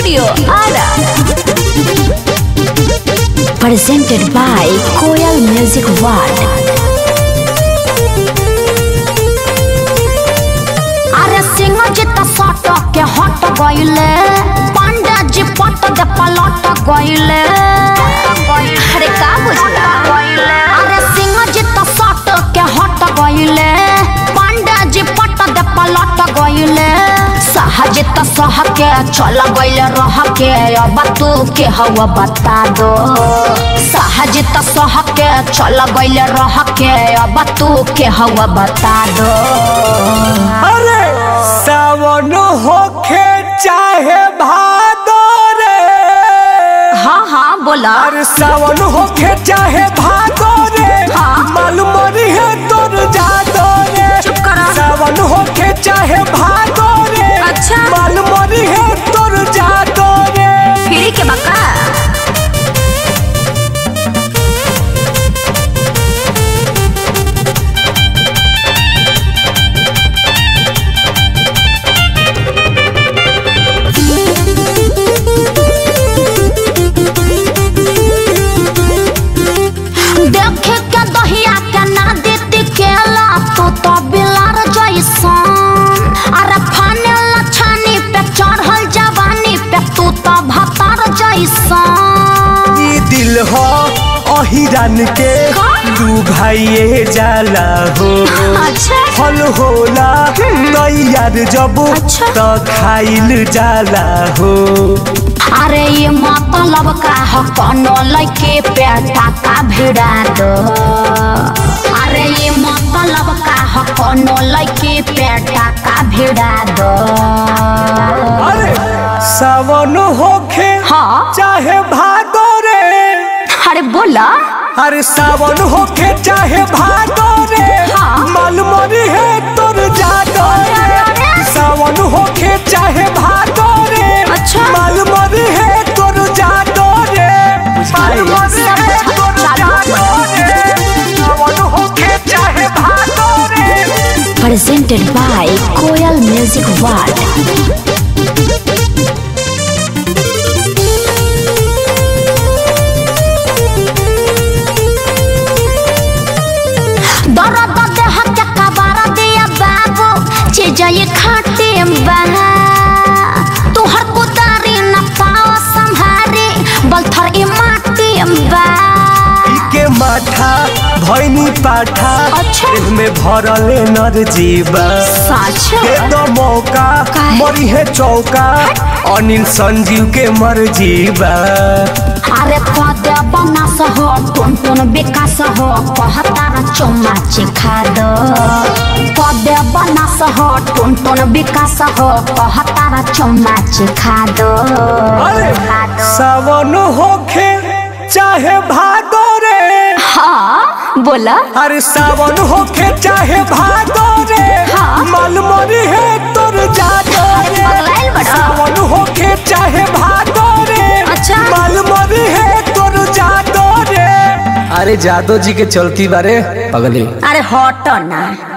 Studio, Ara. Presented by Koyal Music World. अरे सिंह जी त सट के हट गइले पांडा जी पट के पलट गइले अरे का बुझला अरे सिंह जी त सट के हट गइले पांडा जी पट के पलट गइले सहज त सह के चल गइले रह के अब तू के हवा बता दो सहज त सह के चल गइले रह के अब तू के हवा बता दो अरे सावन होखे चाहे भादो रे हाँ हाँ बोला अरे सावन होखे चाहे भादो रे हाँ। मालूम है तोर जादो रे चुप करा। सावन होखे चाहे भादो रे अच्छा। मालूम है तोर जादो रे फिरी के बका देखे के दहिया के ना देती केला तू तो बिलार जैसन अरे फाने लछानी पे चढ़ल जवानी पे तू तो भतार जैसन ई दिल हो अहिरन के का? दू भाइये जाला हो अच्छा फल होला तैयार जब अच्छा। त खाइल जाला हो अरे ये मतलब का ह कोनो लइके पे टाका भिड़ा दो अरे ये मतलब का ह कोनो लइके पे टाका भिड़ा दो अरे सावन होखे हाँ चाहे भादो रे अरे बोला अरे सावन होखे चाहे भादो रे हाँ। मालूम है तोर जादो रे सावन होखे चाहे भादो रे अच्छा। मालूम है तोर जादो रे मालूम है तोर जादो रे सावन होखे चाहे भादो रे presented by Koyal Music World. दर्द देह के कबारा दिया बाबू चीज ये खाटे बा तुहर कुदारी न पाओ संहारी बलथर ई माटी बा के माठा भैनी पाठा अच्छा। में भरले नर जीवा सच दे दो मौका काहे? मरी है चौका अनिल संजीव के मर जीवा अरे कदे बनास हो टुन टुन विकास हो कहतार चुम्मा चिखा दो कदे बनास हो टुन टुन विकास हो कहतार चुम्मा चिखा दो अरे सावन होखे चाहे भादो रे हाँ बोला अरे सावन होखे चाहे भादो रे हाँ। मालूम है तोर जादो रे पगलाइल बड़ा। सावन होखे चाहे भादो रे अच्छा। मालूम है तोर जादो रे अरे जादो जी के चलती बारे पगली अरे हट ना